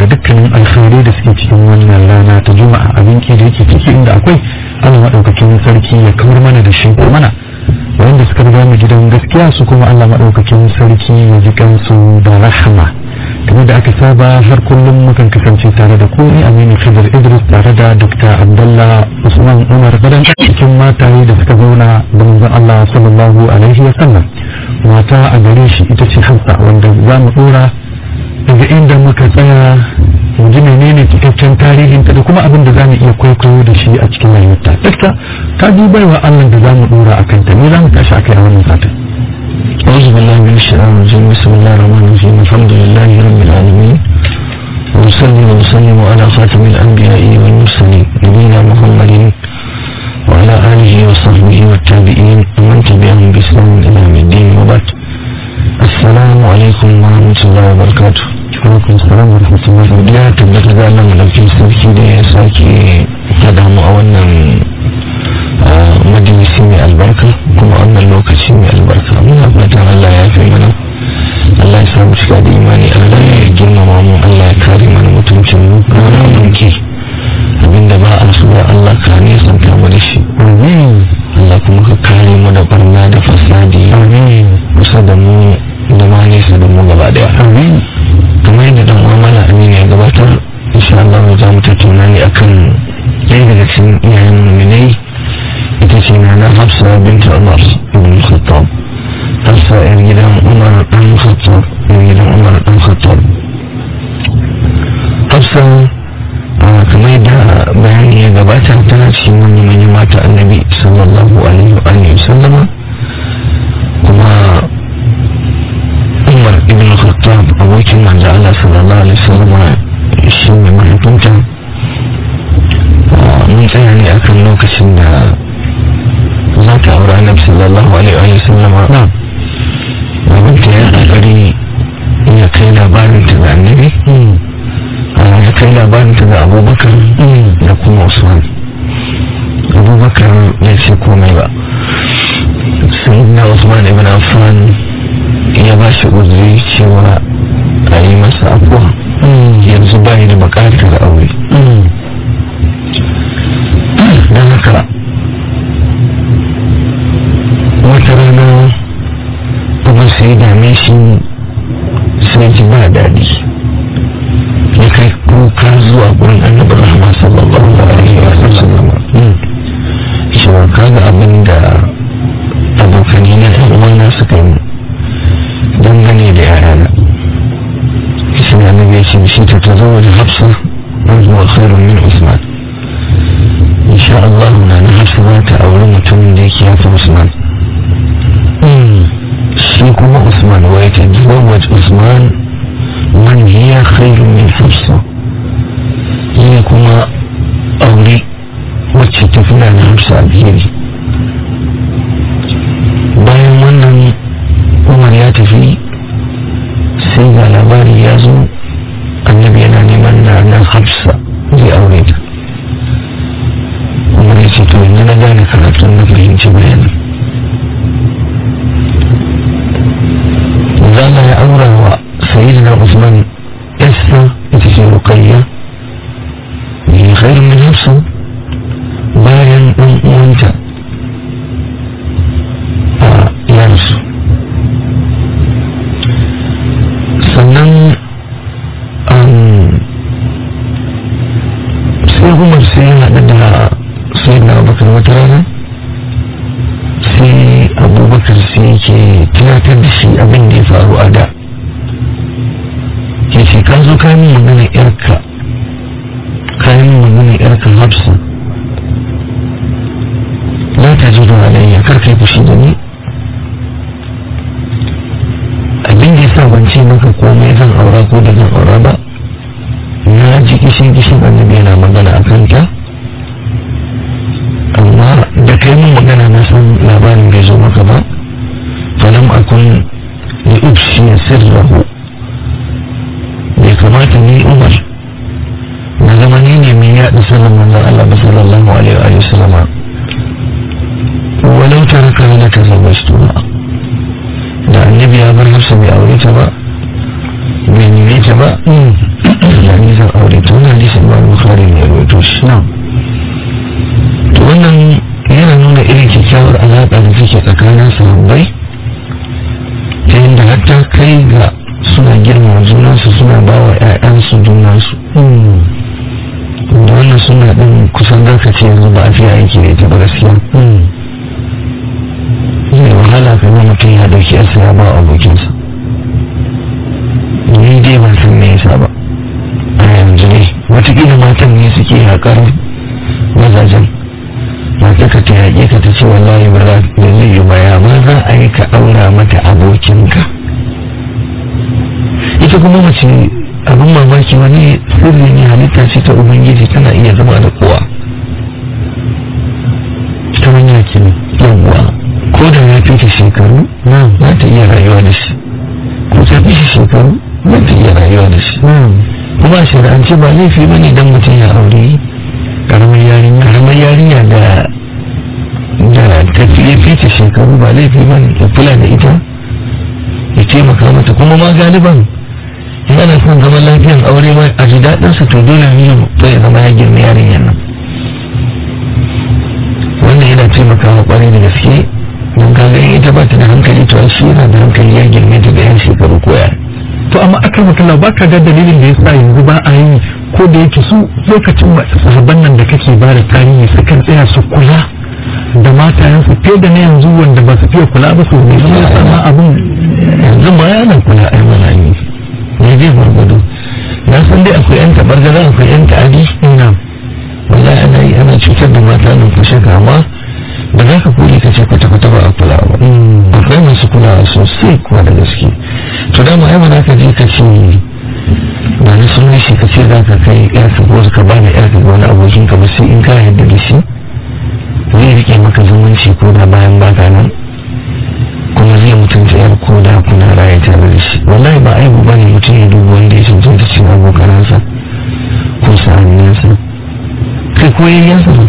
da dukkanin alkhairai da suke cikin wannan rana ta juma'a abin ki da yake ciki inda akwai Allah madaukakin sarki ya kawar mana da shi ko mana wanda suka riga mu gidan gaskiya su kuma Allah madaukakin sarki ya ji kansu da rahama kamar da aka saba har kullum mukan kasance tare da ku ni Aminu Khidir Idris tare da Dr. Abdullah Usman Umar Badan cikin mataye da suka zauna da manzon Allah sallallahu alaihi wa sallam mata a gare shi ita ce Hafsa wanda za mu dora daga inda muka tsaya mu ji menene cikakken tarihin ta da kuma abin da za mu iya kwaikwayo da shi a cikin rayuwarta dakta ka dubai wa Allah da za mu dora a kanta ne za mu tashi akai a wannan satin أعوذ بالله من الشيطان الرجيم بسم الله الرحمن الرحيم الحمد لله رب العالمين وصلي وسلم على خاتم الأنبياء والمرسلين نبينا محمد وعلى آله وصحبه والتابعين ومن تبعهم بإسلام إلى يوم الدين وبعد السلام عليكم ورحمة الله وبركاته alaikum salam wa rahmatullahi wa ya tabbata da Allah madaukin sarki da ya sake hada mu a wannan majalisi mai albarka kuma wannan lokaci mai albarka muna fatan Allah ya fi mana Allah ya samu cika da imani Allah ya girmama mu Allah ya kare mana mutuncin mu ranar mulki abinda ba a so ya Allah ka nesanta mu da shi amin Allah kuma ka kare mu da barna da fasadi amin kusa da mu da ma nesa da mu gaba daya amin kamar yadda dan uwa mala amina ya gabatar insha Allah za mu tattauna ne akan ɗaya daga cikin iyayen mu'minai ita ce na na Hafsa binta Umar ibn Khattab Hafsa yar gidan Umar dan Khattab yar gidan Umar dan Khattab Hafsa kamar yadda bayani ya gabata tana cikin manyan manyan mata annabi sallallahu alaihi wa alihi sallama kuma umar ibn khattab abokin manzo Allah sallallahu alaihi wasallam shi ne mahaifinta mun tsaya ne akan lokacin da za ta aure annabi sallallahu alaihi wasallam na'am babanta ya kokari ya kai labarin ta ga annabi ya kai labarin ta ga abubakar da kuma usman abubakar ya ce komai ba sayyidina usman ibn affan ya ba shi uzuri cewa a yi masa abuwa yanzu bayi da bukatar aure don haka wata rana kuma sai dame shi sai ji ba daɗi ya kai kuka zuwa gurin annabi rahama sallallahu alaihi wa sallam cewa kaga abin da abokanai na ɗan uwana suka yi dangane da yarana shi ne annabi ya ce shi ta ta zama da hafsa an zuwa khairun min usman insha Allah na na hafsa za ta auri mutumin da yake yafi usman shi kuma usman wa ya ta zawaj usman man hiya khairun min hafsa ya kuma aure wacce ta fi na hafsa alheri bayan wannan umar ya tafi sai ga labari ya zo annabi yana neman na nan hafsa zai aure ta umar ya ce to yanzu na gane karatun na fahimci bayanin zana ya aura wa sayyidina usman yasta ita ce rukayya ne khairun min hafsa bayan ɗan uwanta a yansu sannan sai umar sai ya haɗu da sai na abubakar wata rana sai abubakar sai yake tunatar da shi abin da ya faru a da ya ce ka zo kayan magana yarka kayan magana yarka hafsa la ta ji da alayya kar kai fushi da ni abin da ya sa ban ce maka komai zan aura ko da zan aura ba na ji kishin kishin annabi yana magana a kanta amma da kai mun magana na san labarin bai zo maka ba falam akun li ubshi sirrahu bai kamata ni umar na zama ni ne mai yaɗa sirrin manzon Allah ba sallallahu alaihi wa sallama walau taraka la tazawwajtu ba annabi ya bar hafsa bai aure ta ba bai nime ta ba da ni take tsakanin sahabbai ta yadda hatta kai ga suna girma junansu suna ba wa 'ya'yansu junansu da wannan suna ɗin kusan zaka ce yanzu ba a fiye aiki da ita ba gaskiya zai wahala ka ga mutum ya dauki yarsa ya ba abokinsa ni dai ban san me yasa ba a yanzu ne watakila matan ne suke haƙar mazajen mata ka ta yaƙe ka ta ce wallahi ba za da zai yi ba ya ma za a yi ka ɗaura mata abokinka ita kuma mace abin mamaki wani sirri ne halitta ce ta ubangiji tana iya zama da kowa ta manya ke ne yawwa ko da ya fi ta shekaru za ta iya rayuwa da shi ko ta fi shi shekaru za ta iya rayuwa da shi kuma a shari'ance ba laifi ba ne don mutum ya aure karamar yarinya karamar yarinya da da tafiye fita shekaru ba laifi ba ne ya kula da ita ya taimaka mata kuma ma galiban in ana son zaman lafiyan aure ma a ji daɗinsa to dole ne ya zama ya girma yarinyar nan wannan yana taimakawa kwarai da gaske don kaga in ita ba ta da hankali to shi yana da hankali ya girme ta da yan shekaru koya to amma akan makalla ba ka ga dalilin da yasa yanzu ba a yi ko da yake su lokacin sahabban nan da kake ba da tarihi sukan tsaya su kula da matayensu fiye da na yanzu wanda ba su fiye kula ba su ne zama sama abin yanzu ma yana kula a mana yi ne zai gwargwado na san dai akwai yan tabargaza akwai yan ta'adi ina wallahi ana yi ana cutar da mata nan kushe kama da za ka kuli ka ce kwata-kwata ba a kula ba akwai masu kulawa sosai kuwa da gaske to dama ai mana ka je ka ce ba ni sun shi ka ce za ka kai yarka ko ka ba da yarka ga wani abokin ka ba sai in ka yarda da shi zai rike maka zumunci ko da bayan baka nan kuma zai mutunta yar ko da kuna raye tare da shi wallahi ba aibu ba ne mutum ya duba wanda ya cancanta cin abokanansa ko sa'anninsa kai ko yayyansa ba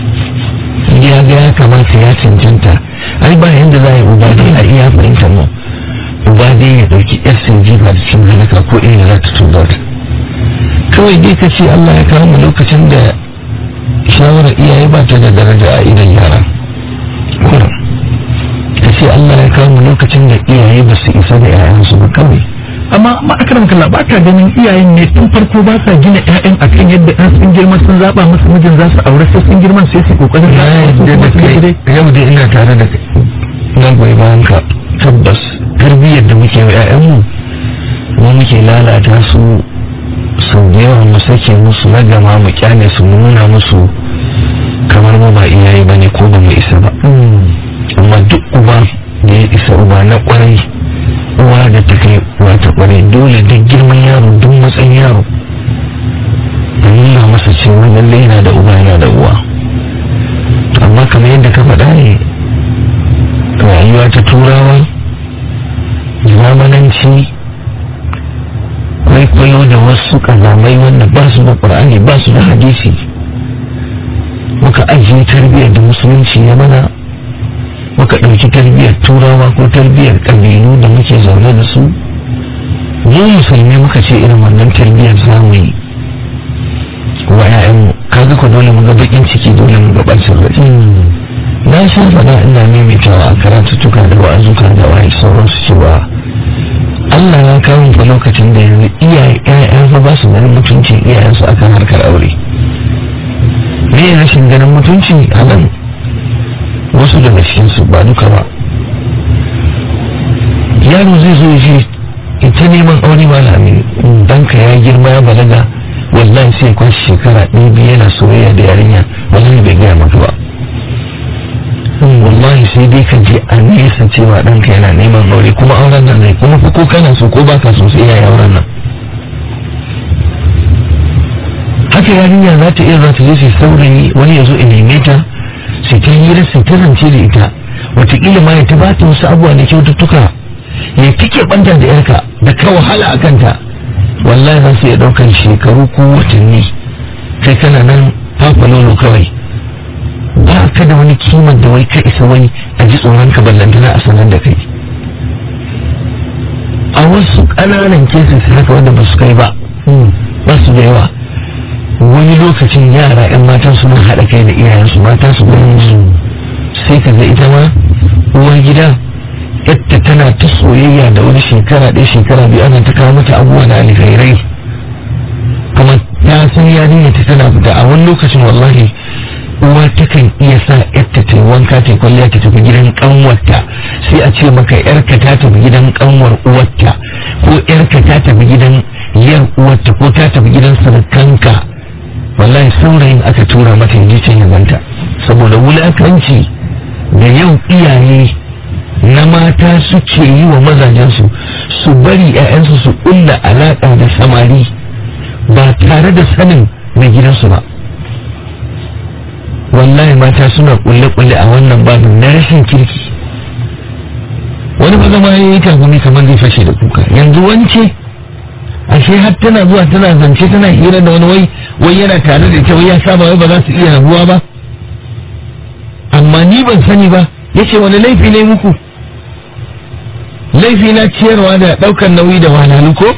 ya ga ya kamata ya cancanta ai ba yanda za a yi uba dai a iya fahimta mu uba dai ya dauki yar sun jifa da cikin halaka ko inda za ta tuba ta kawai dai ka ce Allah ya kawo mu lokacin da shawarar iyaye ba ta da daraja a idan yara kuma ka ce Allah ya kawo mu lokacin da iyaye ba su isa da 'ya'yansu ba kawai amma ma'akarar kalla ba ka ganin iyayen ne tun farko ba sa gina ƴaƴan a kan yadda ɗan sun girma sun zaɓa musu mijin za su aure sai sun girman sai su kokarin na yadda da kai yau da ina tare da kai na goyi bayan ka tabbas tarbiyyar da muke wa 'ya'yanmu mu muke lalata su sau da yawa mu sake musu na gama mu kyale su mu nuna musu kamar mu ba iyaye ba ne ko ba mu isa ba amma duk uba da ya isa uba na kwarai uwa da ta kai uwa ta kwarai dole duk girman yaro duk matsayin yaro a nuna masa cewa lalle yana da uba yana da uwa amma kamar yadda ka faɗa ne rayuwa ta turawa zamananci kwaikwayo da wasu kazamai wanda ba su da ƙur'ani ba su da hadisi muka ajiye tarbiyyar da musulunci ya mana muka ɗauki tarbiyyar turawa ko tarbiyyar ƙabilu da muke zaune da su mu musulmi muka ce irin wannan tarbiyyar zamu yi wa 'ya'yanmu kaga ku dole mu ga bakin ciki dole mu ga ɓacin rai na sha faɗa ina maimaitawa a karatuttuka da wa'azuka da waye sauransu cewa Allah ya kawo fa lokacin da yanzu iyaye ƴaƴan fa ba su ganin mutuncin iyayensu akan harkar aure me rashin ganin mutunci a nan wasu daga cikinsu ba duka ba yaro zai zo shi ita neman aure malami danka ya girma ya balaga wallahi sai kwashi shekara ɗaya biyu yana soyayya da yarinya wallahi bai gaya maka ba wallahi sai dai ka je a nesa cewa ɗanka yana neman aure kuma auren nan ne kuma ko kana so ko baka so sai yayi auren nan haka yarinya za ta iya za ta je sai saurayi wani ya zo in neme ta sai ta hira sai ta zance da ita wataƙila ma ya ta ba ta wasu abubuwa na kyaututtuka ya take banta da yarka da ka wahala a kanta wallahi za su iya ɗaukar shekaru ko watanni kai kana nan fafa nono kawai ba ka da wani kimar da wai ka isa wani a ji tsoron ka ballantana a sanar da kai a wasu ƙananan kesis haka wanda ba su kai ba ba su da yawa wani lokacin yara 'yan matan suna haɗa kai da iyayensu mata su gani su sai ka ga ita ma uwar gida yadda tana ta soyayya da wani shekara ɗaya shekara biyu ana ta kawo mata abubuwa da alkhairai kuma ta san yarinya ta tana fita a wani lokacin wallahi uwa takan iya sa yarta ta yi wanka ta yi kwalliya ta tafi gidan kanwarta sai a ce maka yarka ta tafi gidan kanwar uwarta ko yarka ta tafi gidan yar uwarta ko ta tafi gidan surukanka wallahi saurayin aka tura mata yaje can ya ganta saboda wulakanci da yau iyaye na mata suke yi wa mazajensu su bari 'ya'yansu su ƙulla alaƙa da samari ba tare da sanin mai gidansu ba wallahi mata suna kulle-kulle a wannan babin na rashin kirki wani ba zama ya yi tagumi kamar zai fashe da kuka yanzu wance ashe har tana zuwa tana zance tana hira da wani wai wai yana tare da ita wai ya saba wai ba za su iya rabuwa ba amma ni ban sani ba yace wani laifi ne muku laifi na ciyarwa da ɗaukar nauyi da wahalhalu ko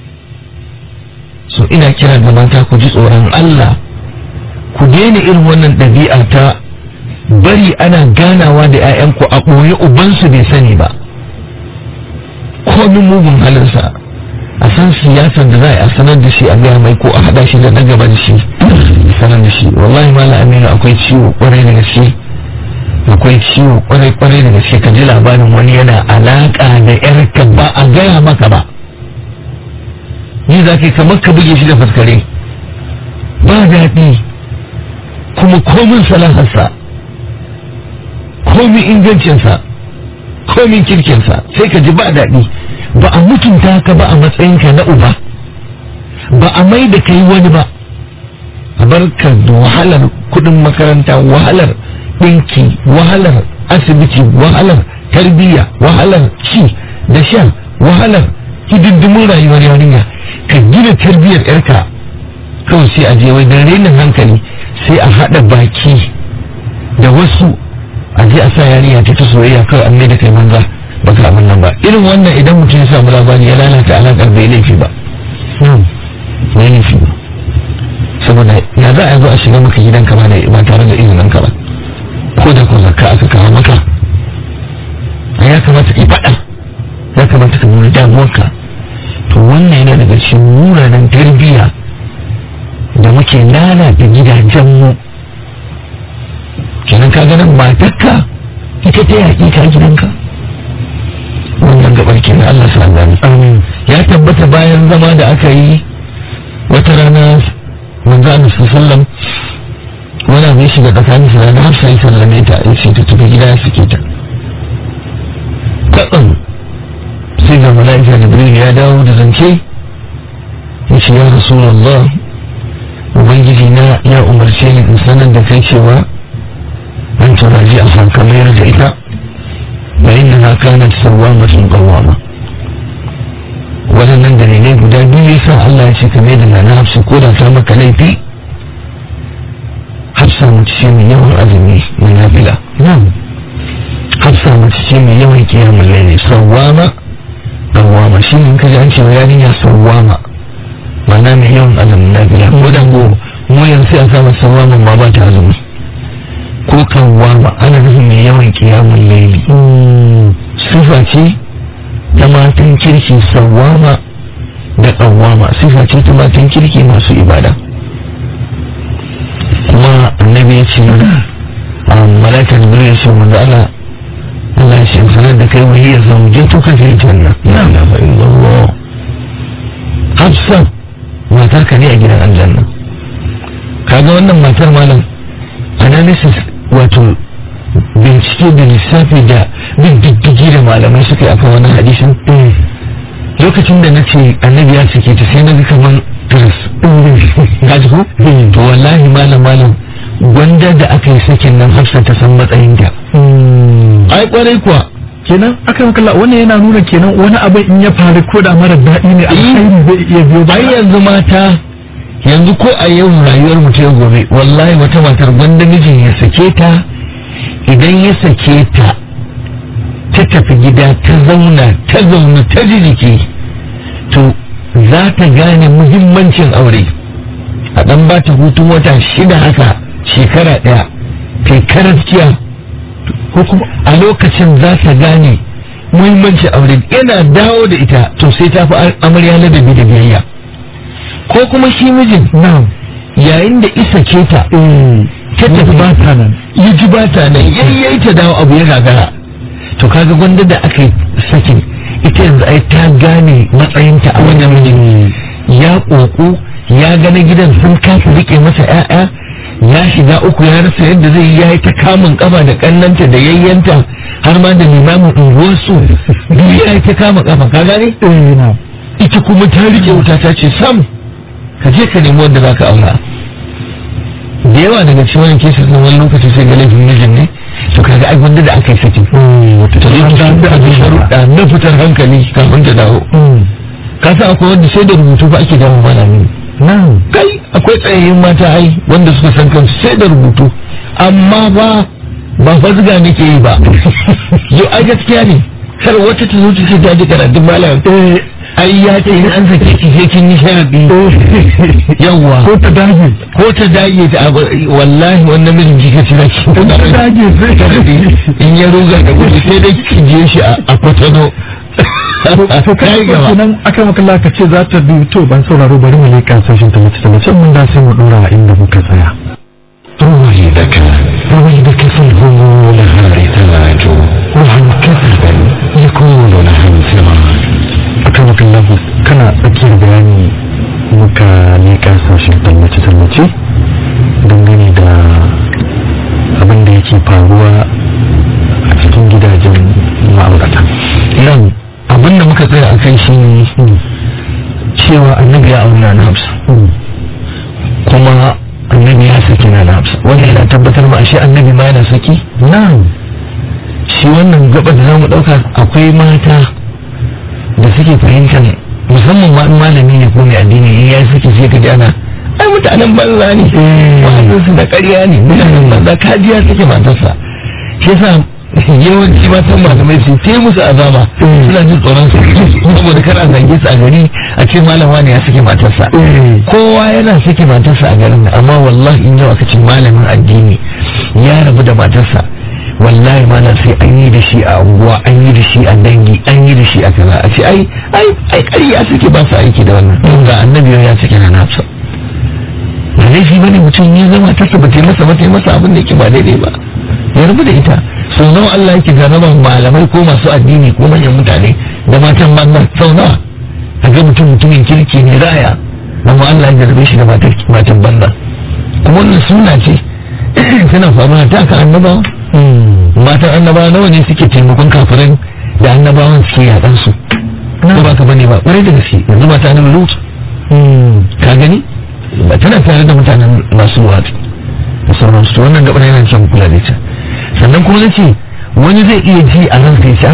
so ina kira da mata ku ji tsoron Allah ku daina irin wannan ɗabi'a ta bari ana ganawa da 'ya'yanku a ɓoye ubansu bai sani ba komin mugun halinsa a san siyasar da za a sanar da shi a gaya mai ko a haɗa shi da na gaba da shi sanar da shi wallahi mala aminu akwai ciwo kwarai da gaske akwai ciwo kwarai kwarai da gaske ka ji labarin wani yana alaƙa da 'yarka ba a gaya maka ba ni za ka kamar ka buge shi da faskare ba daɗi kuma komin salaharsa komin ingancinsa komin kirkinsa sai ka ji ba daɗi ba a mutunta ka ba a matsayinka na uba ba a mai da kai wani ba a barka da wahalar kudin makaranta wahalar ɗinki wahalar asibiti wahalar tarbiyya wahalar ci da sha wahalar hidindimin rayuwar yarinya ka gina tarbiyyar yarka kawai sai a je wai da renin hankali sai a haɗa baki da wasu a je a sa yarinya ta ta soyayya kawai an mai da kai banza ba ka abin nan ba irin wannan idan mutum ya samu labari ya lalata alaƙar bai laifi ba bai laifi ba saboda ya za a zo a shiga maka gidanka ba da ba tare da izinin ka ba ko da ko zakka aka kawo maka ya kamata ka yi faɗa ya kamata ka nuna damuwarka to wannan yana daga cikin munanan tarbiyya da muke lalata gidajenmu kenan ka ganin matarka ita ta yaƙi ka gidanka wannan gabar kenan Allah sa gani ya tabbata bayan zama da aka yi wata rana manzo Allah sallam wani abu ya shiga tsakanin su da Hafsa ya sallame ta ya ce ta tafi gida ya sike ta kaɗan sai ga mala'ika Jibril ya dawo da zance ya ce ya Rasulullah ubangiji na ya umarce ni in sanar da kai cewa an turaji a sakamayar da ita wa inna ha kanat sawwamatun qawwama waɗannan dalilai guda biyu yasa Allah ya ce kame da nana hafsa ko da ta maka laifi hafsa mace ce mai yawan azumi mai nafila hafsa mace ce mai yawan kiyamun laili sawwama qawwama shi ne kaji an ce wa yarinya sawwama ma'ana mai yawan azumin nafila ko da go mu yanzu sai a samu sawwama ma ba ta azumi ko kawwama ana nufin mai yawan kiyamun laili sifa ce ta matan kirki sawwama da kawwama sifa ce ta matan kirki masu ibada kuma annabi ya ce a malakar jibril ya ce wanda Allah Allah ya ce sanar da kai wani ya zauje to ka fi janna la ilaha illallah hafsa matar ka ne a gidan aljanna kaga wannan matar malam analysis wato bincike da lissafi da bin diddigi da malamai suka yi akan wani hadisin lokacin da na ce annabi ya cike ta sai na ga kamar turis ka ji ko to wallahi malam malam gwanda da aka yi sakin nan hafsa ta san matsayin ta ai kwarai kuwa kenan aka yi kalla wannan yana nuna kenan wani abin in ya faru ko da mara daɗi ne alkhairi zai iya biyo ai yanzu mata yanzu ko a yau rayuwar mu ta yau gobe wallahi wata matar gwanda mijin ya sake ta idan ya sake ta ta tafi gida ta zauna ta zauna ta ji jiki to za ta gane muhimmancin aure a dan ba ta hutun wata shida haka shekara ɗaya kai karaskiya ko kuma a lokacin za ta gane muhimmancin aure yana dawo da ita to sai ta fi amarya ladabi da biyayya ko kuma shi mijin na'am yayin da isa ke ta ta tafi ba ta nan ya ji ba ta nan yayyai ta dawo abu ya gagara to kaga gwanda da aka yi sakin ita yanzu ai ta gane matsayinta a wajen mijin ya ƙoƙo ya gana gidan sun kasa rike masa 'ya'ya ya shiga uku ya rasa yadda zai yi ya yi ta kamun kafa da kannanta da yayyanta har ma da limamin unguwarsu duk ya yi ta kama kafa ka gane eh na ita kuma ta rike wuta ta ce sam ka je ka nemi wanda zaka aura da yawa daga cikin wani kesa na wani lokaci sai ga laifin mijin ne to kaga ai wanda da aka yi sakin wata ta zo ta da abin sharuɗa na fitar hankali kafin ta dawo ka san akwai wanda sai da rubutu ba ake dawo mana ne na'am kai akwai tsayayyun mata ai wanda suka san kansu sai da rubutu amma ba ba fazga nake yi ba yau ai gaskiya ne kar wata ta zo ta ce ta ji karatun malam ai ya ce in an sake ki sai kin yi sharadi yawwa ko ta dage ko ta dage ta abu wallahi wannan mijin kika ci zaki ko ta dage sai sharadi in ya ruga da gudu sai dai ki je shi a a kwatano to kai gaba kenan aka maka laka ce za ta bi to ban sauraro bari mu leka sashin ta mace ta mace mun da sai mu dora inda muka tsaya رويدك رويدك فالهموم لها رتاج وعن كثبا يكون لها انفراج aka maka lafa kana tsakiyar bayani muka leka sashin ta mace ta mace dangane da abin da yake faruwa a cikin gidajen ma'aurata nan abinda muka tsaya a kan shi ne cewa annabi ya auna na hafsa kuma annabi ya saki na hafsa wanda yana tabbatar ma ashe annabi ma yana saki na'am shi wannan gaba da zamu dauka akwai mata da suke fahimtar musamman ma in malami ne ko mai addini in ya saki sai ka ji ana ai mutanen banza ne wa'azin su da ƙarya ne mutanen banza kajiya suke matarsa shi yasa yawanci matan malamai su te musu azaba suna jin tsoron su saboda kar a zange su a gari a ce malam wani ya sake matarsa kowa yana sake matarsa a garin nan amma wallahi in yau aka ce malamin addini ya rabu da matarsa wallahi malam sai an yi da shi a unguwa an yi da shi a dangi an yi da shi a kaza a ce ai ai ai ƙarya suke ba su aiki da wannan ga annabi ya sake na nafsa ba laifi bane mutum ya zama take ba ta yi masa ba ta yi masa abin da yake ba daidai ba ya rabu da ita sau nawa Allah yake jarraba malamai ko masu addini ko manyan mutane da matan banza sau nawa a ga mutum mutumin kirki ne raya amma Allah ya jarrabe shi da matan banza kuma wannan suna ce tana faruwa ta ka annabawa matan annabawa nawa ne suke taimakon kafirin da annabawan suke yaɗan su ko ba ka bane ba ƙwarai da gaske yanzu mata annabi lut ka gani ba tana tare da mutanen masu wata da sauransu to wannan gabar yana kyan kula da ita sannan kuma na ce wani zai iya ji a ran sai sha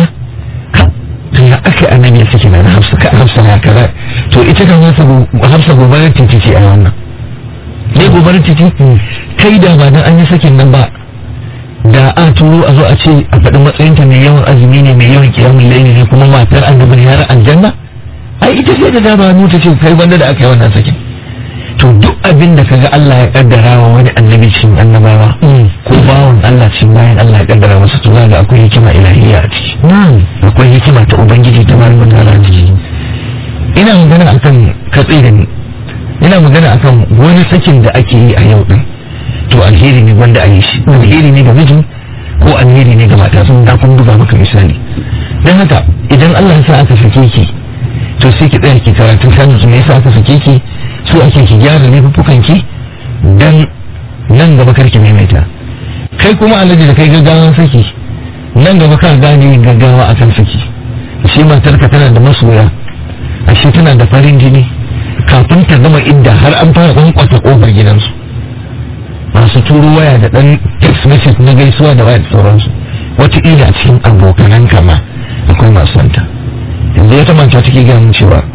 to ya aka annabi ya sake na hafsa ka hafsa ya kaza to ita kan hafsa hafsa gobarar titi ce a wannan ne gobarar titi kai da ba dan an yi sakin nan ba da a turo a zo a ce a faɗi matsayinta mai yawan azumi ne mai yawan kiyamun laili ne kuma matar annabi ne har aljanna ai ita sai da dama nuta ce kai wanda da aka yi wannan sakin to duk abin da kaga Allah ya kaddara wa wani annabi cikin annabawa ko bawon Allah cikin bayan Allah ya kaddara masa to ga akwai hikima ilahiyya a ciki akwai hikima ta ubangiji ta barka ta ala ciki ina magana akan katsi da ni ina magana akan wani sakin da ake yi a yau din to alheri ne wanda a yi shi alheri ne ga mijin ko alheri ne ga mata sun da kun buga maka misali dan haka idan Allah ya sa aka sake ki to sai ki tsaya ki karatun sanin su me yasa aka sake ki su ake ki gyara laifuffukan ki dan nan gaba karki maimaita kai kuma alaji da kai gaggawan saki nan gaba ka gane gaggawa akan saki shi matarka tana da masoya ashe tana da farin jini kafin ta gama idda har an fara kwankwata kofar gidansu masu turo waya da dan text message na gaisuwa da waya da sauransu wataƙila a cikin abokanan kama akwai masu santa yanzu ya manta take gaya mun cewa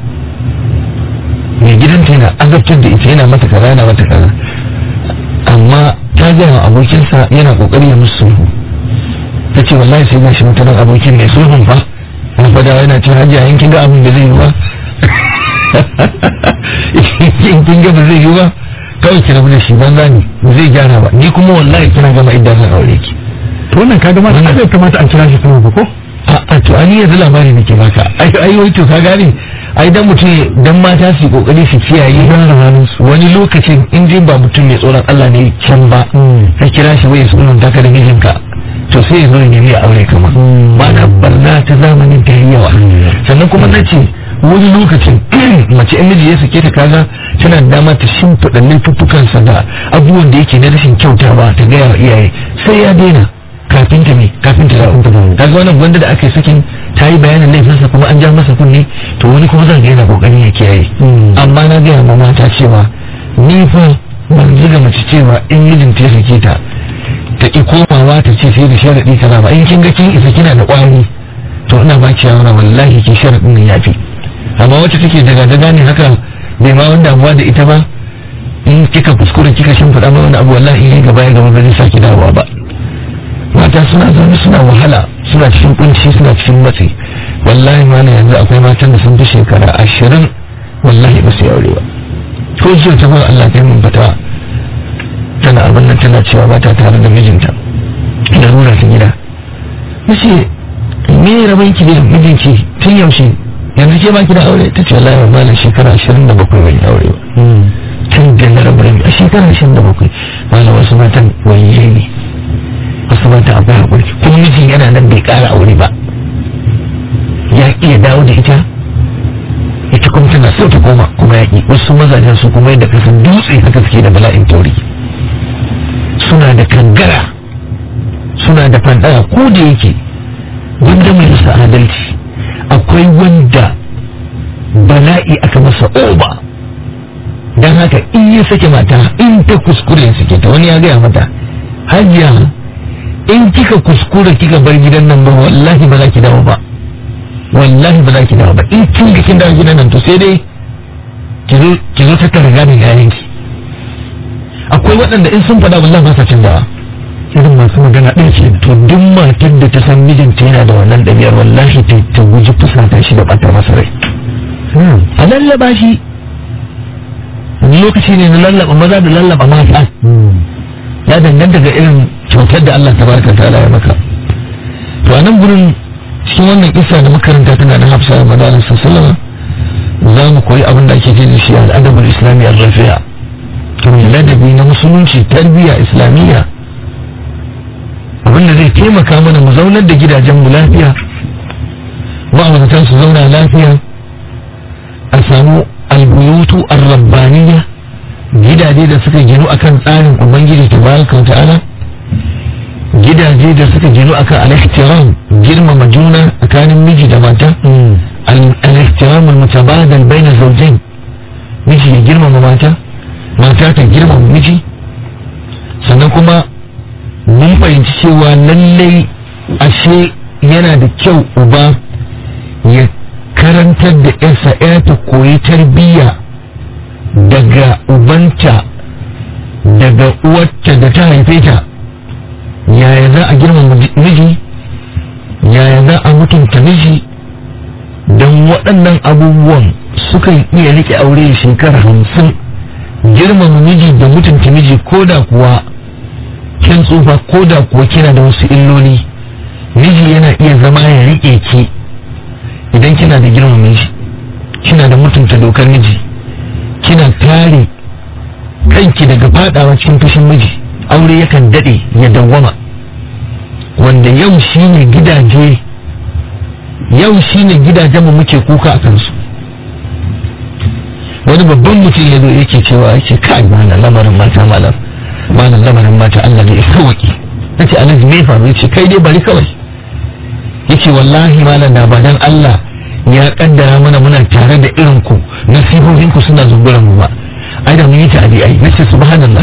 mai gidanta yana azabtar da ita yana mata kaza yana mata kaza amma ta gaya wa abokinsa yana kokari ya musu sulhu ta ce wallahi sai gashi mutanen abokin mai sulhun fa na fada yana ce hajiya in kin ga abin da zai yi ba in kin ga ba zai yi ba kawai ki rabu da shi banza ne ba zai gyara ba ni kuma wallahi kina gama idan zan aure ki to wannan kaga ma Wannan- sai kamata an kira shi sama ba ko a to ani yanzu labari nake baka ai ai wai to ka gane ai dan mutum dan mata su yi kokari su kiyaye wani lokacin in dai ba mutum mai tsoron Allah ne can ba ka kira shi wai sunan taka da mijinka to sai ya zo ya nemi ya aure kama ba na barna ta zamanin ta yi yawa sannan kuma na ce wani lokacin mace in miji ya sake ta kaga tana da dama ta shimfiɗa laifuffukansa da abubuwan da yake na rashin kyautawa ta gaya wa iyaye sai ya daina kafin ta me kafin ta dawo kaga wannan gwanda da aka yi sakin ta yi bayanin laifinsa kuma an ja masa kunne to wani kuma zan ga yana kokarin ya kiyaye amma na gaya ma mata cewa ni fa ban zuga mace cewa in mijinta ya sake ta ta ki komawa ta ce sai da sharaɗi kaza ba in kin ga kin isa kina da ƙwari to ina ba ki shawara wallahi ki sharaɗin nan yafi amma wacce take daga daga ne haka bai ma wanda abuwa da ita ba in kika kuskure kika shimfiɗa ma wani abu wallahi in gaba ya gaba ba zai saki dawowa ba mata suna zaune suna wahala suna cikin kunci suna cikin matsi wallahi mana yanzu akwai matan da sun fi shekara ashirin wallahi ba su yi aure ba ko jiya ta bar Allah ta yi mun fata tana abin nan tana cewa ba ta tare da mijinta da nuna ta gida nace me rabon ki da mijinki tun yaushe yanzu ke ba ki da aure ta ce wallahi ba na shekara ashirin da bakwai ban yi aure ba tun da na rabu da a shekara ashirin da bakwai malam wasu matan wayye ne wasu mata akwai haƙuri kuma mijin yana nan bai ƙara aure ba ya iya dawo da ita ita kuma tana so ta koma kuma ya ƙi wasu mazajen su kuma yadda kasan dutse haka suke da bala'in tauri suna da kangara suna da fandara ko da yake wanda mai masa adalci akwai wanda bala'i aka masa oba don haka in ya sake mata in ta kuskure ya sake ta wani ya gaya mata hajiya in kika kuskura kika bar gidan nan ba wallahi ba za ki dawo ba wallahi ba za ki dawo ba in kin ga kin dawo gidan nan to sai dai ki zo ki zo ta riga da yayin ki akwai waɗanda in sun faɗa wallahi ba sa canzawa irin masu magana ɗaya ce to duk matar da ta san mijinta yana da wannan ɗabi'ar wallahi ta ta guji fusata shi da ɓata masa rai a lallaba shi lokaci ne na lallaba maza da lallaba mata ya danganta ga irin kyautar da Allah tabaraka ta'ala ya maka to a nan gurin cikin wannan kisa da makaranta tana da hafsa da madalin sallama za mu koyi abin da ake jin shi al'adabul islami ar-rafi'a ladabi na musulunci tarbiyya islamiyya abin da zai taimaka mana mu zaunar da gidajen mu lafiya ma'auratan su zauna lafiya a samu albuyutu ar-rabbaniyya gidaje da suka ginu akan tsarin ubangiji tabaraka wa ta'ala gidaje da suka ginu akan al-ihtiram girmama juna tsakanin miji da mata al-ihtiram al-mutabadal bayna zawjayn miji ya girmama mata mata ta girmama miji sannan kuma mun fahimci cewa lallai ashe yana da kyau uba ya karantar da yarsa ya ta koyi tarbiyya daga ubanta daga uwarta da ta haife ta yaya za a girmama miji yaya za a mutunta miji don waɗannan abubuwan sukan iya rike aure shekara hamsin girmama miji da mutunta miji ko da kuwa kin tsufa ko da kuwa kina da wasu illoli miji yana iya zama ya rike ki idan kina da girmama miji kina da mutunta dokar miji kina kare kanki daga fadawa cikin fushin miji aure yakan dade ya dawwama wanda yau shine gidaje yau shine gidajen mu muke kuka a kansu wani babban mutum ya zo yake cewa yake kai mana lamarin mata malam malam lamarin mata Allah ne ya sauki nace alhaji me faru yace kai dai bari kawai yace wallahi malam da ba dan Allah ya kaddara mana muna tare da irin ku nasihohin ku suna zunguran mu ba ai da mun yi ta'adi ai nace subhanallah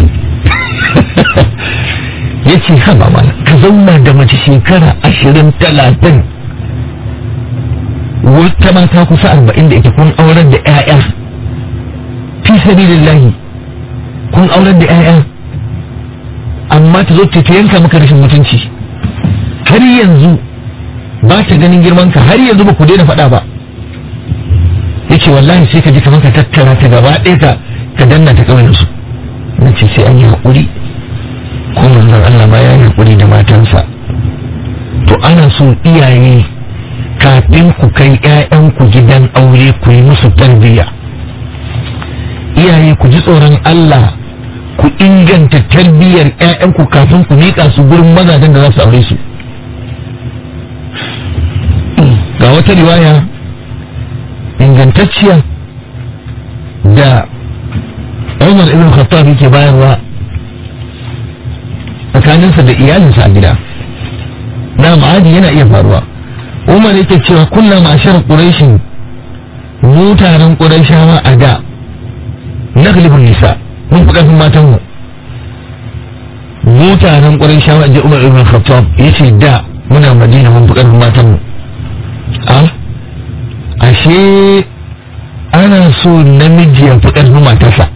yace ha ba mana ka zauna da mace shekara ashirin talatin wata mata kusa arba'in da ita kun aurar da 'ya'ya fi sabilillahi kun aurar da 'ya'ya amma ta zo ta yanka maka rashin mutunci har yanzu ba ta ganin girman ka har yanzu ba ku daina faɗa ba yace wallahi sai ka ji kamar ka tattara ta gaba ɗaya ka ka danna ta kawai su na ce sai an yi haƙuri ko manzon Allah ma ya yi haƙuri da matansa to ana so iyaye kafin ku kai 'ya'yanku gidan aure ku yi musu tarbiyya iyaye ku ji tsoron Allah ku inganta tarbiyyar 'ya'yanku kafin ku miƙa su gurin mazajen da za su aure su ga wata riwaya ingantacciya da Umar ibn Khattab yake bayarwa tsakaninsa da iyalinsa a gida na ma'adi yana iya faruwa Umar yake cewa kullum ma'ashar Quraishin mu taron Quraishawa a da naglibun nisa mun fi ƙarfin matan mu mu taron Quraishawa je Umar ibn Khattab yace da muna Madina mun fi ƙarfin matan mu a ashe ana so namiji ya fi ƙarfin matarsa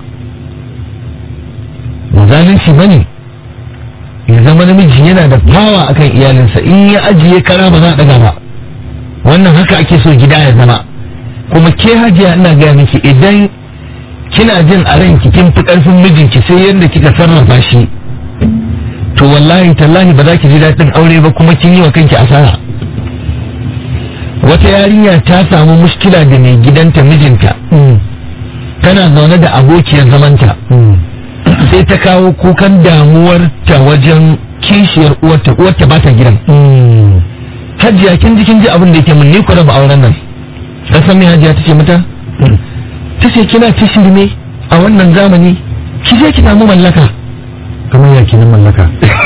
ba zalunci ba ne ya zama namiji yana da fawa akan iyalinsa in ya ajiye kara ba za a ɗaga ba wannan haka ake so gida ya zama kuma ke hajiya ina gaya miki idan kina jin a ranki kin fi ƙarfin mijinki sai yadda kika sarrafa shi to wallahi tallahi ba za ki ji daɗin aure ba kuma kin yi wa kanki asara wata yarinya ta samu mushkila da mai gidanta mijinta tana zaune da abokiyar zamanta sai ta kawo kukan damuwar ta wajen kishiyar uwarta uwarta ba ta gidan hajiya kin ji kin ji abin da yake mun ni ku raba auren nan ka san me hajiya tace mata tace kina ta shirme a wannan zamani ki je ki samu mallaka kamar ya kenan mallaka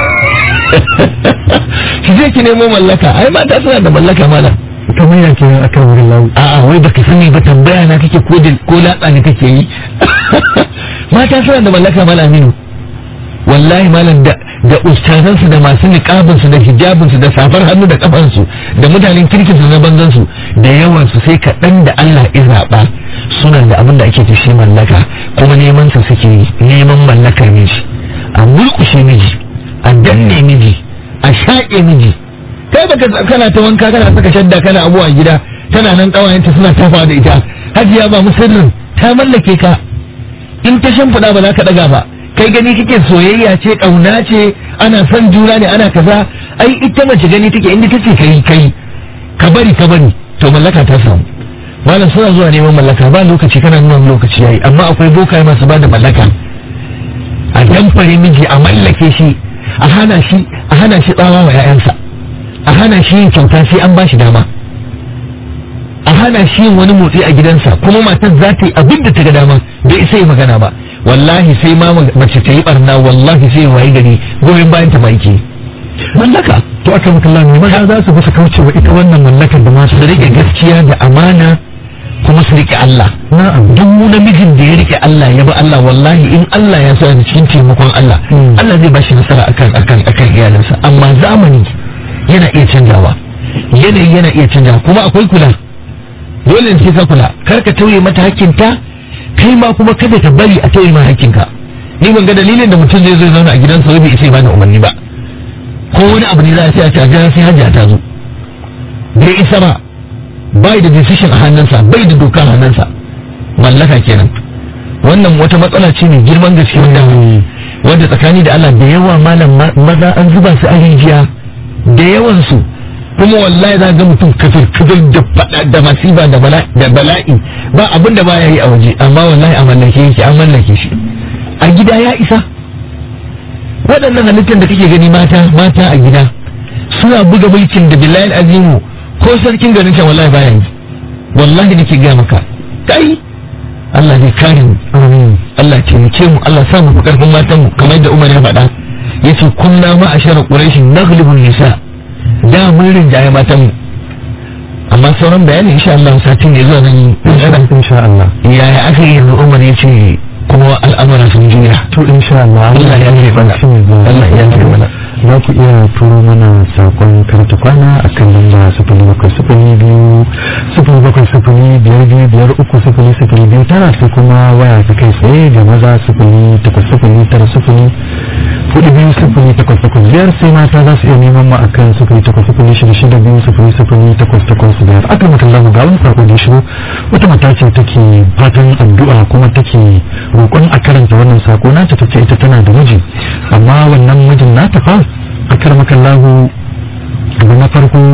ki je ki nemo mallaka ai mata suna da mallaka malam kamar ya kenan akan wurin lawu a'a wai baka sani ba tambaya na kake ko ko latsa ne kake yi mata suna da mallaka malam aminu wallahi malam da da ustazansu da masu niqabinsu da hijabinsu da safar hannu da kafansu da mutanen kirkinsu na banzansu da yawansu sai kaɗan da Allah ya zaɓa suna da abin da ake tashi mallaka kuma neman sa suke yi neman mallakar miji a mulkushe miji a danne miji a shaƙe miji kai baka kana ta wanka kana saka shadda kana abuwa gida tana nan kawayenta suna tafa da ita hajiya ba musirrin ta mallake ka in ta shimfiɗa ba za ka ɗaga ba kai gani kake soyayya ce ƙauna ce ana son juna ne ana kaza ai ita mace gani take inda take kai kai ka bari ka bari to mallaka ta samu malam suna zuwa neman mallaka ba lokaci kana nuna lokaci yayi amma akwai bokaye masu ba da mallaka a damfare miji a mallake shi a hana shi a hana shi tsawa wa 'ya'yansa a hana shi yin kyauta sai an ba shi dama a hana shi yin wani motsi a gidansa kuma matar za ta yi abin da ta ga dama bai isa yi magana ba wallahi sai ma mace ta yi barna wallahi sai wayi gari goyon bayan ta maiki mallaka to aka maka Allah ne maza za su bisa kaucewa ita wannan mallakar da ma su rike gaskiya da amana kuma su rike Allah na'am duk namijin da ya rike Allah ya bi Allah wallahi in Allah ya so da cikin taimakon Allah Allah zai bashi nasara akan akan akan iyalinsa amma zamani yana iya canjawa yanayi yana iya canjawa kuma akwai kula dole ne sai ka kula kar ka tauye mata hakkinta kai ma kuma kada ka bari a tauye ma hakkinka ni ban ga dalilin da mutum zai zo ya zauna a gidansa wai bai isa ya bani umarni ba ko wani abu ne za a ce a ce a jira sai hajja ta zo bai isa ba bai da decision a hannunsa bai da doka a hannunsa mallaka kenan wannan wata matsala ce mai girman gaske wanda wanda tsakani da Allah da yawa malam maza an zuba su a rijiya da yawan su kuma wallahi za ga mutum kafir kafir da fada da masifa da bala'i ba abin da baya yi a waje amma wallahi a mallake yake an mallake shi a gida ya isa waɗannan halittar da kake gani mata mata a gida suna buga mulkin da billahi azimu ko sarkin garin can wallahi baya yi wallahi nake ga maka kai Allah ne kare mu Allah ce mu ce mu Allah sa mu fi karfin matan mu kamar da Umar ya faɗa yace kunna ma ashara quraish naghlibun nisa da mun rinjaye matan mu amma sauran bayani insha Allah satin ne zuwa zan yi insha Allah yaya aka yi yanzu Umar yace kuma al'amura sun juya to insha Allah Allah ya yi mana Allah ya yi mana za ku iya turo mana sakon karta kwana a kan lamba sufuri bakwai sufuri biyu sufuri bakwai sufuri biyar biyu biyar uku sufuri sufuri biyu tara sai kuma waya ta kai tsaye da maza sufuri takwas sufuri tara sufuri hudu biyu sufuri takwas takwas biyar sai mata za su iya neman mu akan sufuri takwas sufuri shida shida biyu sufuri sufuri takwas takwas biyar aka maka lamu ga wani sako da ya shigo wata mata ce take fatan addu'a kuma take roƙon a karanta wannan sako nata ta ce ita tana da miji amma wannan mijin nata fa a karmakan lahu abu na farko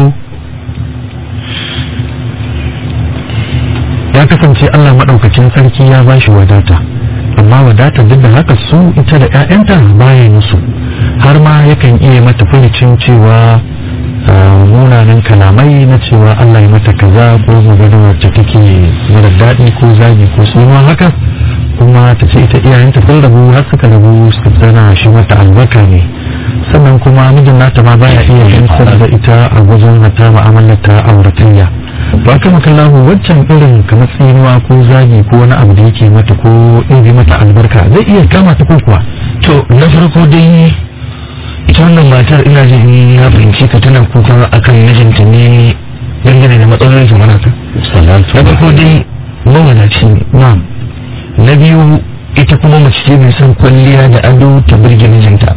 ya kasance Allah maɗaukacin sarki ya ba shi wadata amma wadata duk da haka su ita da 'ya'yanta baya musu har ma yakan iya mata furucin cewa munanan kalamai na cewa Allah ya mata kaza ko magana wacce take mara daɗi ko zagi ko suna haka kuma ta ce ita iyayenta sun rabu har suka rabu suka tsana shi mata albarka ne sannan kuma mijin nata ma baya iya gamsar da ita a wajen hata mu'amalar ta auratayya ba ka makallahu waccan irin kamar tsinuwa ko zagi ko wani abu da yake mata ko ɗin mata albarka zai iya kama ta ko kuwa to na farko dai ita wannan matar ina jin in na fahimci ka tana kuka akan mijinta ne dangane da matsalolin zamana ta na farko dai mawadaci ne na'am na biyu ita kuma mace ce mai son kwalliya da ado ta birge mijinta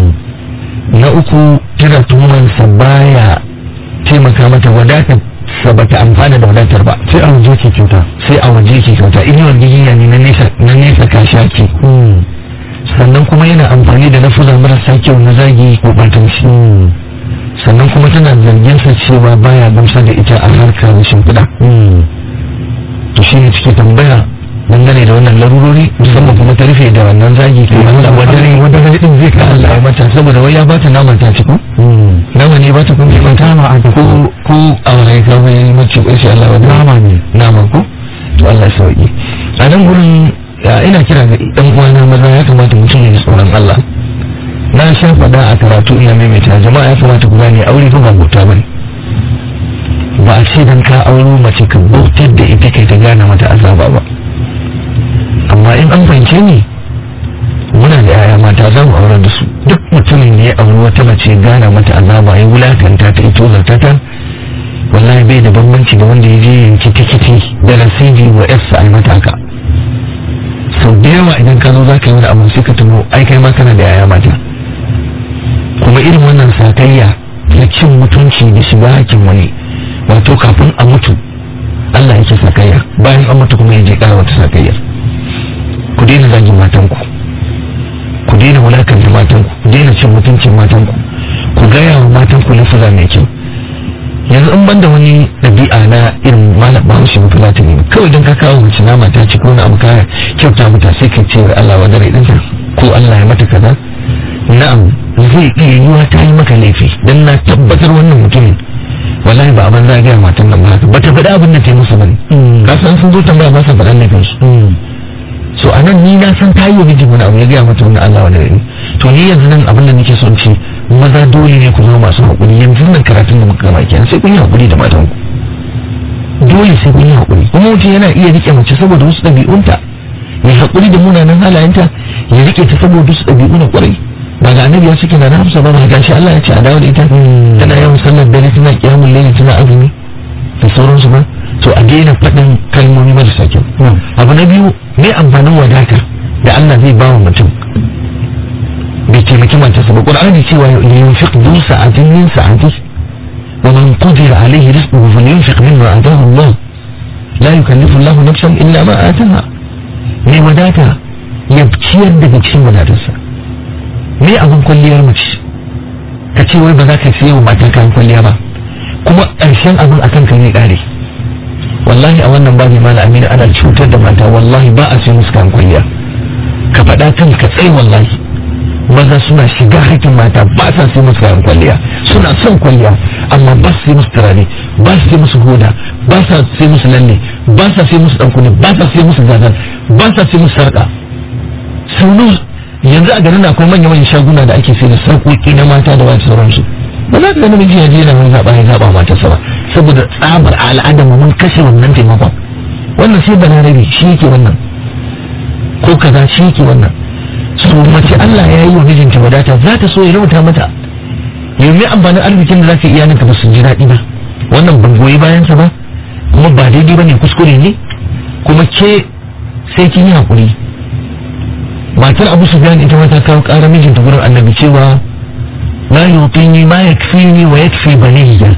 na uku tana tuhumansa baya taimaka mata wadatar sa bata amfana da wadatar ba sai a waje ke kyauta sai a waje ke kyauta inuwar gigiya ne na nesa na nesa ka shaki sannan kuma yana amfani da lafuza marasa kyau na zagi ko batanci sannan kuma tana zargin sa cewa baya gamsa da ita a harkar shimfiɗa to shi ne cike tambaya dangane da wannan larurori musamman kuma ta rufe da wannan zagi ko Allah wadare wadare din zai ka Allah ya mata saboda wai ya bata naman ta ci ko nama ne bata kun kuma Nama a ko ko a wani ka bai mace ko insha Allah wadare nama ne nama ko to Allah ya sauki a nan gurin ya ina kira ga dan uwana maza ya kamata mutum ya ji tsoron Allah na sha faɗa a karatu ina maimaita jama'a ya kamata ku gane aure ko ba bauta bane ba a ce dan ka auro mace ka bautar da ita kai ta gane mata azaba ba amma in an fahimce ni muna da yaya mata za mu aurar da su duk mutumin da ya auri wata mace gana mata azaba ya wulakanta ta ito zarta ta wallahi bai da bambanci da wanda ya je yanki tikiti da rasidi wa yarsa a mata haka sau da yawa idan ka zo za ka yi wani abu sai ka tuno ai kai ma kana da yaya mata kuma irin wannan sakayya na cin mutunci da shiga hakin wani wato kafin a mutu Allah yake sakayya bayan an mutu kuma ya je kara wata sakayyar ku daina zagin matanku ku daina wulakanta matanku ku daina cin mutuncin matanku ku gaya wa matanku lafaza mai kyau yanzu in banda wani ɗabi'a na irin malam bahaushe mafi latini kawai don ka kawo mace nama ta ci ko wani abu kaya kyauta mata sai ka ce wa Allah wa dare ɗinta ko Allah ya mata kaza na'am zai iya yiwa ta yi maka laifi don na tabbatar wannan mutumin wallahi ba abin za a gaya matan nan ba haka ba ta faɗi abin da ta yi musu bane ka san sun zo tambaya ba sa faɗan laifin su so a nan ni na san ta yi wa miji wani abu ya gaya mata wani Allah wani rai to ni yanzu nan abin da nake son ce maza dole ne ku zama masu haƙuri yanzu nan karatun da muka gama kenan sai kun yi haƙuri da matan ku dole sai kun yi haƙuri kuma mutum yana iya rike mace saboda wasu ɗabi'unta ya haƙuri da munanan halayenta ya rike ta saboda wasu ɗabi'u na ƙwarai ba ga annabi ya cike na hamsa ba ba gashi Allah ya ce a dawo da ita tana yawan sallar dare tana kiyamun laili tana azumi da sauransu ba to a daina faɗin kalmomi marasa kyau abu na biyu me amfanin wadata da Allah zai ba wa mutum bai taimaki matarsa ba ƙur'ani cewa yunfiq du sa'atin min sa'ati wa man qadira alayhi rizquhu falyunfiq mimma ataahu Allah la yukallifu Allah nafsan illa ma ataha me wadata ya ciyar daga cikin wadatarsa me abin kwalliyar mace ka ce wai ba za ka siya wa mata kayan kwalliya ba kuma ƙarshen abin akan ka ne ƙare wallahi a wannan babu mala amina ana cutar da mata wallahi ba a sai musu kayan kwalliya ka faɗa kan ka tsaye wallahi maza suna shiga haƙƙin mata ba sa sai musu kayan kwalliya suna son kwalliya amma ba su sai musu turare ba su sai musu hoda ba sa sai musu lalle ba sa sai musu ɗankuni ba sa sai musu gazal ba sa sai musu sarƙa saunu yanzu a garin akwai manya-manyan shaguna da ake sai da sarƙoƙi na mata da wani sauransu ba za ka ga namiji ya je na wani zaɓa ya zaɓa matarsa ba saboda tsabar al'adar mu mun kashe wannan taimakon wannan sai balarabe shi yake wannan ko kaza shi yake wannan so mace Allah ya yi wa mijinta wadata za ta so ya rubuta mata yau mai amfanin arzikin da za ka iya ninka ba su ji daɗi ba wannan ban goyi bayansa ba kuma ba daidai ba ne kuskure ne kuma ke sai kin yi haƙuri matar abu su ita ma ta kawo ƙara mijinta gurin annabi cewa la yutini ma yakfini wa yakfi baniyya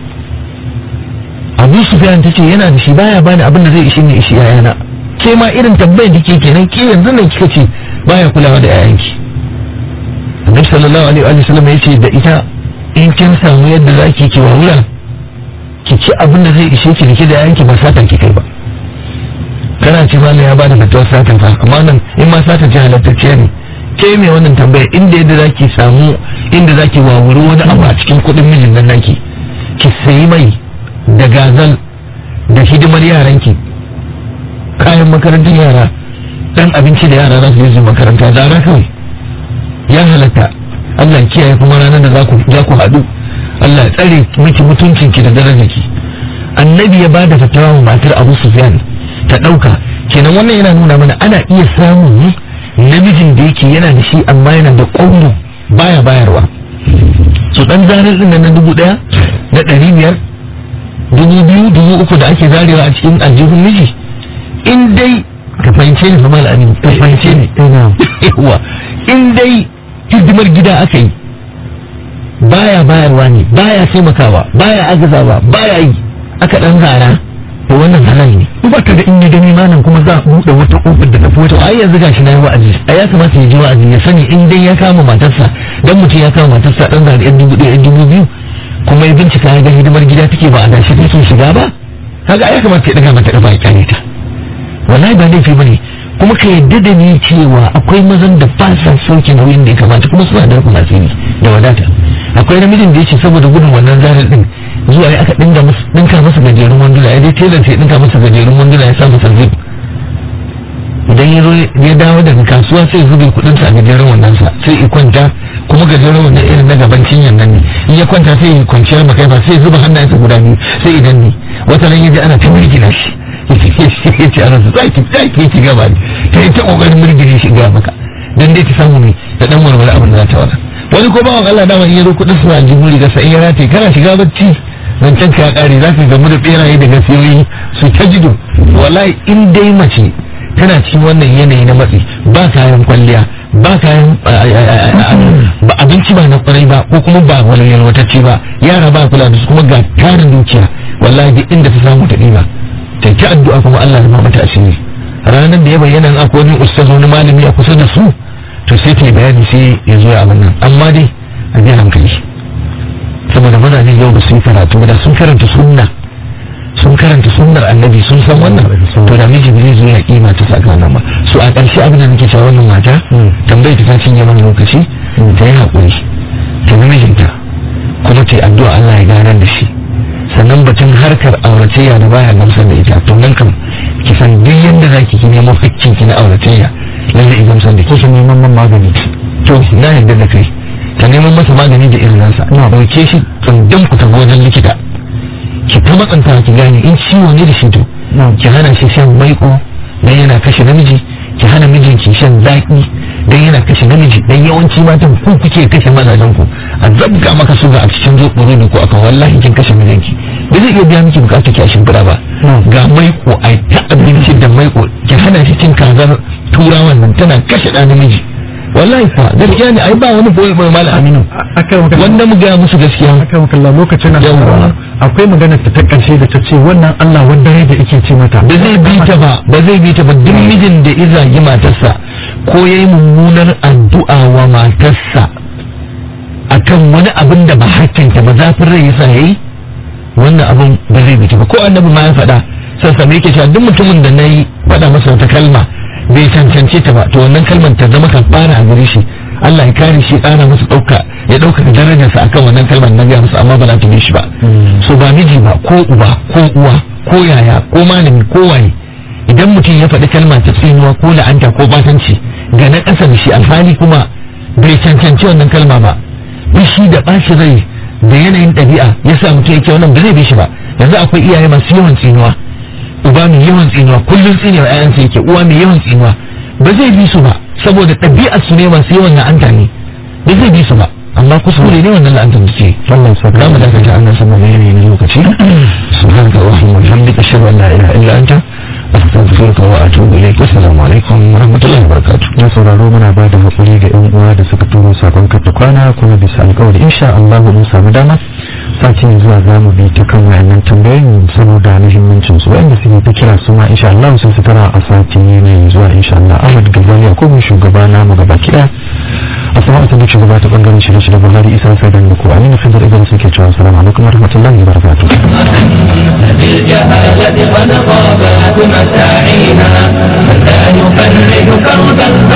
abu sufyan ta ce yana da shi baya bani abin da zai ishi ne ishi yayana ke ma irin tambayar da ke kenan ke yanzu nan kika ce baya kulawa da yayanki annabi sallallahu alaihi wa sallam ya ce da ita in kin samu yadda za ki ki wawura ki ci abin da zai ishe ki da ki da yanki ba satan ki kai ba kana ci ma ya bada fatawar satan fa amma nan in ma satan ce halattacciya ne ke mai wannan tambaya inda yadda za ki samu inda za ki wawuri wani abu a cikin kuɗin mijin nan naki ki sayi mai da gazal da hidimar yaranki kayan makarantar yara dan abinci da yara za su yi makaranta zara kawai ya halatta Allah ya kiyaye kuma ranar da za ku za ku haɗu Allah ya tsare miki mutuncinki da darajarki annabi ya bada fatawa wa matar Abu Sufyan ta ɗauka kenan wannan yana nuna mana ana iya samun ne namijin da yake yana da shi amma yana da ƙwauro baya bayarwa su ɗan zarar ɗin na dubu ɗaya na ɗari biyar dubu biyu dubu uku da ake zarewa a cikin aljihun miji in dai ka fahimce ni fa amin ka fahimce ni yawa in dai hidimar gida aka yi baya bayarwa ne baya taimakawa baya agazawa baya yi aka dan zara to wannan halal ne ba ka da in ya gani malam kuma za a buɗe wata ƙofar da tafi wata ai yanzu gashi na yi wa'azi a ya kamata ya ji wa'azi ya sani in dai ya kama matarsa dan mutum ya kama matarsa dan zara yan dubu ɗaya yan dubu biyu kuma ya bincika ya ga hidimar gida take ba a dashi take shiga ba kaga ya kamata ya daga mata kafa ya kyale ta wallahi ba laifi bane kuma ka yadda da ni cewa akwai mazan da ba sa sauke nauyin da ya kamata kuma suna da rufin asiri da wadata akwai namijin da ya ce saboda gudun wannan zarar din zuwa ya aka dinga masa dinka masa gajerun wanduna ya je telan sai dinka masa gajerun wanduna ya sa masa zip idan ya zo ya dawo daga kasuwa sai ya zube kudin sa a gajeren wannan sa sai ya kwanta kuma gajeren wannan irin na gaban cinyar nan ne in ya kwanta sai ya kwanciyar makaifa sai ya zuba hannayensa guda biyu sai idan ne wata nan ya ji ana ta mirgina shi ya ce ana su tsaki tsaki ci gaba ne ta yi ta kokarin mirgine shi ga maka dan dai ta samu ne da dan warware abin da za ta wada wani ko bawan Allah dama in ya zo kudin su a jibin riga sai in ya rataye kana shiga bacci zancen ka ya kare za ka gamu da beraye da gasiyoyi su ta jido wallahi in dai mace tana cikin wannan yanayi na matsi ba kayan kwalliya ba kayan ba abinci ba na kwarai ba ko kuma ba wani yalwatacce ba yara ba kula da su kuma ga tarin dukiya wallahi duk inda ta samu ta ɗiba ta ta addu'a kuma Allah ya mata asiri ranar da ya bayyana akwai wani ustaz wani malami a kusa da su to sai ta yi bayani sai ya zo ya abin nan amma dai a biya hankali saboda mazaje yau ba su yi karatu da sun karanta sunna sun karanta sunnar annabi sun san wannan to da miji bai zo ya kima ta saka nan ba so a ƙarshe abin da nake cewa wannan mata tambayi ta cinye mana lokaci ta yi haƙuri ta bi mijinta kuma ta yi addu'a Allah ya ganar da shi sannan batun harkar auratayya da baya gamsar da ita to nan kam ki san duk yadda zaki ki nemo hakkin ki na auratayya lalle in gamsar da ki su neman man magani to na yarda da kai ta neman masa magani da irin nasa ina dauke shi tsundum ku tafi wajen likita ki ta matsanta ki gane in ciwo ne da shi to ki hana shi shan maiko dan yana kashe namiji ki hana mijinki shan zaki dan yana kashe namiji dan yawanci matan ku kuke kashe mazajen ku a zabga maka suga a cikin zoɓoro da ku akan wallahi kin kashe mijinki ba zai iya biya miki bukatar ki a shimfiɗa ba ga maiko a ta abinci da maiko ki hana shi cin kazar turawan nan tana kashe ɗan namiji wallahi fa gaskiya ne ai ba wani boye boye malam aminu wanda mu ga musu gaskiya aka maka Allah lokacin na Yawwa. akwai magana ta ta karshe da ta ce wannan Allah wanda rai da yake ce mata ba zai bi ta ba ba zai bi ta ba duk mijin da ya zagi matarsa ko yayi mummunar addu'a wa matarsa akan wani abin da ba hakkinta ba zafin rai yasa yayi wannan abin ba zai bi ta ba ko annabi ma ya faɗa sassa me yake cewa duk mutumin da nayi faɗa masa wata kalma bai cancance ta ba to wannan kalmar ta zama kafara a gare shi Allah ya kare shi ƙara masa ɗauka ya ɗauka darajarsa akan wannan kalmar na gaya masa amma ba za ta bi shi ba so ba miji ba ko uba ko uwa ko yaya ko malami ko waye idan mutum ya faɗi kalma ta tsinuwa ko la'anta ko batanci ga na ƙasa da shi alhali kuma bai cancanci wannan kalma ba bishi da ɓaci rai da yanayin ɗabi'a ya sa mutum yake wannan ba zai bi shi ba yanzu akwai iyaye masu yawan tsinuwa uba mai yawan tsinuwa kullum tsinewa ƴaƴansa yake uwa mai yawan tsinuwa ba zai bi su ba saboda ɗabi'ar su ne masu yawan la'anta ne ba zai bi su ba amma kuskure ne wannan la'antar da ce Allah ya saka za mu dakata annan sama da yanayi na lokaci subhanaka wa hamdika ashhadu an la ilaha illa anta astaghfiruka wa atubu ilayk assalamu alaikum wa rahmatullahi wa barakatuh na sauraro muna ba da haƙuri ga 'yan uwa da suka turo sakon kafa kwana kuma bisa alƙawari insha Allah mun samu dama sati mai zuwa za mu bi ta kan wayannan tambayoyin saboda muhimmancin su wanda suke ta kira su ma insha Allah sun su tara a sati mai zuwa insha Allah Ahmad Gazali ko mu shugaba na mu gaba kiɗa sama a sadiq shugaba ta bangaren shirye shirye buhari isa sai da ku amina fidar idan suke cewa assalamu alaikum warahmatullahi wabarakatuh بالجهالة قد غابت مساعينا من لا يفرج كربا